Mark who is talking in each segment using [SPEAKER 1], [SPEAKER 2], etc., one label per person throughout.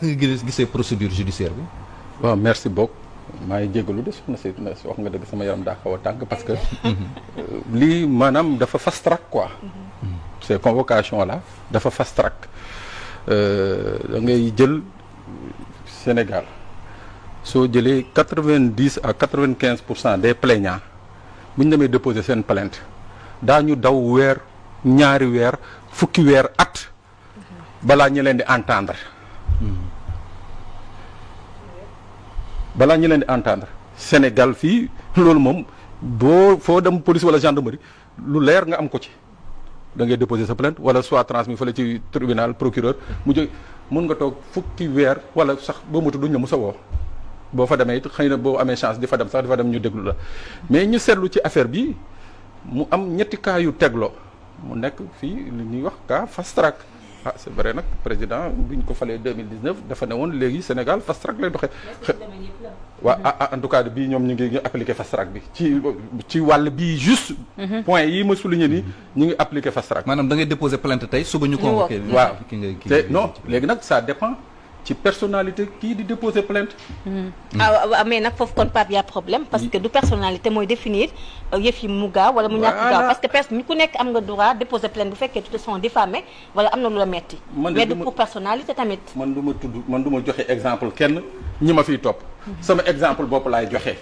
[SPEAKER 1] nga gis gisee procédure judiciaire bi.
[SPEAKER 2] waaw merci beaucoup maa ngi jégalu de soxna si wax nga dëgg sama yaram daa xaw a tàng parce que lii maanaam dafa fast track quoi. ces convocations là dafa fast track da ngay jël Sénégal soo jëlee quatre vingt dix à quatre vingt quinze pour cent des plaignants bu ñu demee déposer seen plainte daañu daw weer ñaari weer fukki weer at balaa ñu leen di entendre. balaa ñu leen di entendre Sénégal fii loolu moom boo foo dem police wala gendarmerie lu leer nga am ko ci da ngay déposer sa plainte wala soit transmis fële ci tribunal procureur mu jóg mun nga toog fukki weer wala sax boo mutu duñ la musa woo boo fa demee it xëy na boo amee chance di fa dem sax di fa dem ñu déglu la mais ñu seetlu ci affaire bi mu am ñetti cas yu tegloo mu nekk fii li ñuy wax cas fast track ah c'est vrai nag président bi ñu ko falee 2019 dafa ne woon léegi Sénégal fast track lay doxee. waaw ah en tout cas bii ñoom ñu ngi ñu appliqué fast track bi ci ci wàll bii juste. point yi ma souligné nii ñu ngi appliqué fast track.
[SPEAKER 1] maanaam da ngay déposer plainte tey suba ñu convoqué.
[SPEAKER 2] waaw
[SPEAKER 1] ki nga ki
[SPEAKER 2] te non léegi nag ça dépend ci personnalité kii di déposer plainte.
[SPEAKER 3] ah waaw mais nag foofu kon Pape y a problème parce que du personnalité mooy définir yëf yi mu gaaw wala mu ñàkk gaaw parce que personne ku nekk am nga droit déposer plainte bu fekkee tu te sens diffamé wala am na lu la metti
[SPEAKER 2] man de
[SPEAKER 3] mais du
[SPEAKER 2] dama-
[SPEAKER 3] pour personnalité tamit
[SPEAKER 2] man du ma tudd man du ma joxe exemple kenn ñi ma fiy topp. sama exemple bopp laay joxe.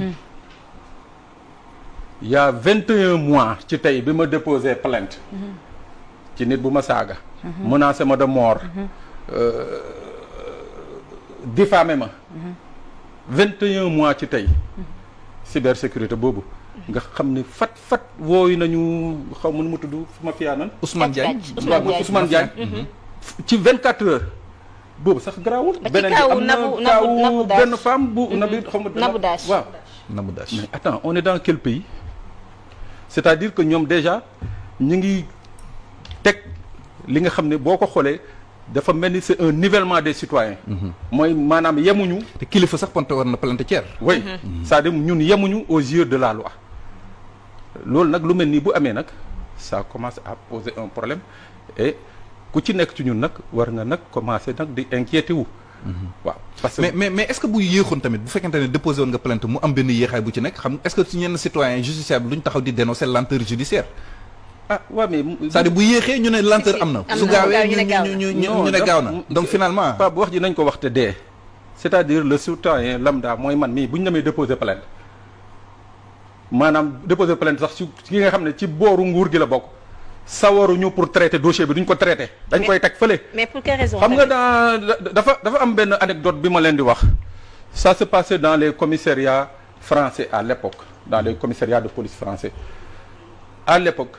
[SPEAKER 2] il y a 21 mois ci tey bi ma déposé plainte. ci nit bu ma saaga. menacé ma de mort. euh, diffamé ma. 21 mois ci tey. cybersécurité boobu. nga xam ne fat fat wooyu nañu xaw ma nu mu tudd fu ma fiyaanan.
[SPEAKER 1] Ousmane Diagne.
[SPEAKER 3] Ousmane Diagne.
[SPEAKER 2] Ousmane Diagne. ci 24 heures. boobu sax garaawul.
[SPEAKER 3] Ba ci kaawu
[SPEAKER 2] bi am na
[SPEAKER 3] Nabou- Nabou-
[SPEAKER 2] kaawu
[SPEAKER 3] Nabou Dash.
[SPEAKER 2] benn femme bu. Nabi xaw ma
[SPEAKER 3] Nabou Dash.
[SPEAKER 2] waaw.
[SPEAKER 1] Nabou Dash.
[SPEAKER 2] mais attends on est dans quel pays c'est-à-dire que ñoom déjà ñu ngi teg li nga xam ne boo ko xoolee dafa mel ni c'est un nivellement des citoyens. mooy maanaam yemuñu.
[SPEAKER 1] te kilifa sax ponte war na plainte Thier.
[SPEAKER 2] oui c'est-à-dire ñun yemuñu aux yeux de la loi loolu nag lu mel nii bu amee nag ça commence à poser un problème et ku ci nekk ci ñun nag war nga nag commencer nag di inquiéter wu. waaw parce que
[SPEAKER 1] mais mais mais est-ce que bu yéexoon tamit bu fekkente ne déposé woon nga plainte mu am benn yéexaay bu ci nekk xam est-ce que ci ñenn citoyen justiciable duñ taxaw di dénoncer lenteur judiciaire
[SPEAKER 2] ah waaw mais.
[SPEAKER 1] c'est-à-dire bu yéexee ñu ne lenteur am na
[SPEAKER 3] am
[SPEAKER 1] su
[SPEAKER 3] na,
[SPEAKER 1] gaawee
[SPEAKER 3] gaaw ñu
[SPEAKER 1] ñu
[SPEAKER 3] ne gaaw
[SPEAKER 1] ñu
[SPEAKER 3] na.
[SPEAKER 1] ñu ñu
[SPEAKER 2] Non,
[SPEAKER 1] ñu ne
[SPEAKER 2] daf-
[SPEAKER 1] gaaw na donc finalement
[SPEAKER 2] Pape wax ji nañ ko wax te dee c'est-à-dire le citoyen lambda mooy man mii bu ñu demee déposer plainte maanaam déposer plainte sax ci ki nga xam ne ci booru nguur gi la bokk sawaruñu pour traiter dossier bi duñ ko traiter dañ
[SPEAKER 3] Mais-
[SPEAKER 2] koy teg fële.
[SPEAKER 3] mais pour quelle raison
[SPEAKER 2] xam nga
[SPEAKER 3] tamit
[SPEAKER 2] dans dafa dafa am benn anecdote bi ma leen di wax ça se passait dans les commissariats français à l'époque dans les commissariats de police français à l'époque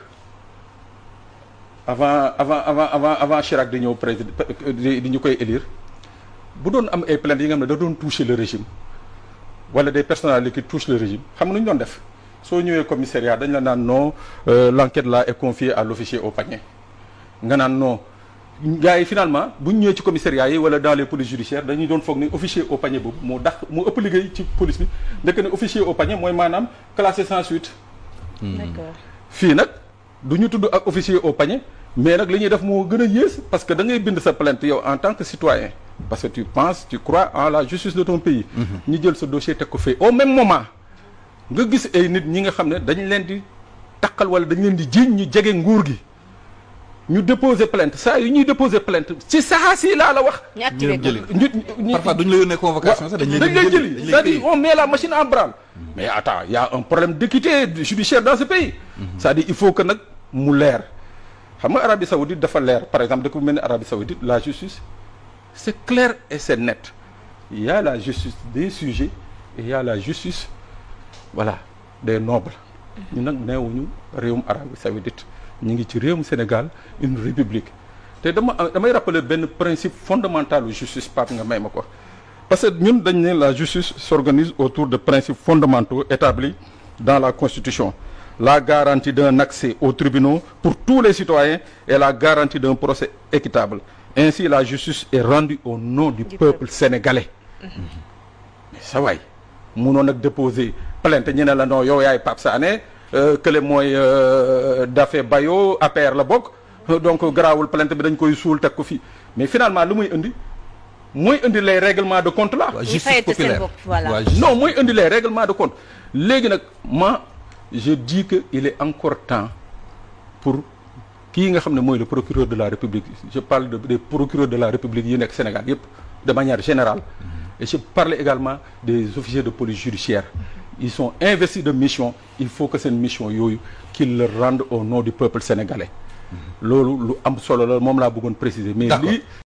[SPEAKER 2] avant avant avant avant avant Chirac di ñëw président di di ñu koy élire bu doon am ay plaintes yi nga xam ne da doon toucher le régime wala des personnalités qui touchent le régime xam nga nu ñu doon def soo ñëwee commissariat dañ la naan non euh, l'enquête là est confiée à l'officier au panier nga naan non gars yi finalement bu ñu ñëwee ci commissariat yi wala dans les polices judiciaires dañuy doon foog ni officier au panier boobu moo dax moo ëpp liggéey ci police bi ndekk ne officier au panier mooy maanaam classé sans suite
[SPEAKER 3] d'accord
[SPEAKER 2] fii nag du ñu tudd ak officier au panier mais nag li ñuy def moo gën a yées parce que da ngay bind sa plainte yow en tant que citoyen parce que tu penses tu crois en la justice de ton pays ñu jël sa dossier teg ko fee au même moment nga gis ay nit ñi nga xam ne dañ leen di takkal wala dañ leen di jiiñ ñu jege nguur gi ñu déposer plainte saa yu ñuy déposer plainte ci saa si laa la wax
[SPEAKER 3] ñu activé
[SPEAKER 1] dem
[SPEAKER 3] ko
[SPEAKER 1] jëli.
[SPEAKER 2] ñu ñu
[SPEAKER 1] parfois duñ la yónnee convocation sax dañ
[SPEAKER 2] dañ
[SPEAKER 1] leen
[SPEAKER 2] lay
[SPEAKER 1] di
[SPEAKER 2] jëli
[SPEAKER 1] dañ
[SPEAKER 2] c'est-à-dire
[SPEAKER 1] lay
[SPEAKER 2] on met la machine en branle mais attends il y a un problème d'équité judiciaire dans ce pays c'est-à-dire il faut que nag mu leer xam nga Arabie Saoudite dafa leer par exemple dëkk bu mel ni Arabie Saoudite la justice c'est clair et c'est net il y a la justice des sujets et il y a la justice voilà des nobles ñu nag neewuñu réewum Arabie Saoudite ñu ngi ci réewum Sénégal une république te dama damay rappeler benn principe fondamental u justice Pape nga may ma ko parce que ñun dañ ne la justice s'organise autour de principes fondamentaux établis dans la Constitution la garantie d'un accès aux tribunaux pour tous les citoyens et la garantie d'un procès équitable ainsi la justice est rendue au nom du,
[SPEAKER 3] Du
[SPEAKER 2] peuple
[SPEAKER 3] peuple.
[SPEAKER 2] sénégalais mais sa waay munoon nag déposer plainte ñu ne la non yow yaay Pape Sané euh, kële mooy euh, Daffé Bayo APR la bokk donc garaawul plainte bi dañ koy suul teg ko fii mais finalement lu muy indi mooy indi les règlements de compte là
[SPEAKER 1] waa
[SPEAKER 3] Ñi
[SPEAKER 1] justice
[SPEAKER 3] fayete seen
[SPEAKER 1] populaire
[SPEAKER 3] bopp, voilà.
[SPEAKER 1] waa justice-
[SPEAKER 2] non mooy indi les règlements de compte léegi nag moi je dis que il est encore temps pour kii nga xam ne mooy le procureur de la République je parle de des procureurs de la République yi nekk Sénégal yëpp de manière générale et je parle également des officiers de police judiciaire ils sont investis de mission il faut que seen mission yooyu qu'ils le rendent au nom du peuple sénégalais loolu lu am solo la moom laa bëggoon préciser mais
[SPEAKER 1] D'accord.
[SPEAKER 2] lii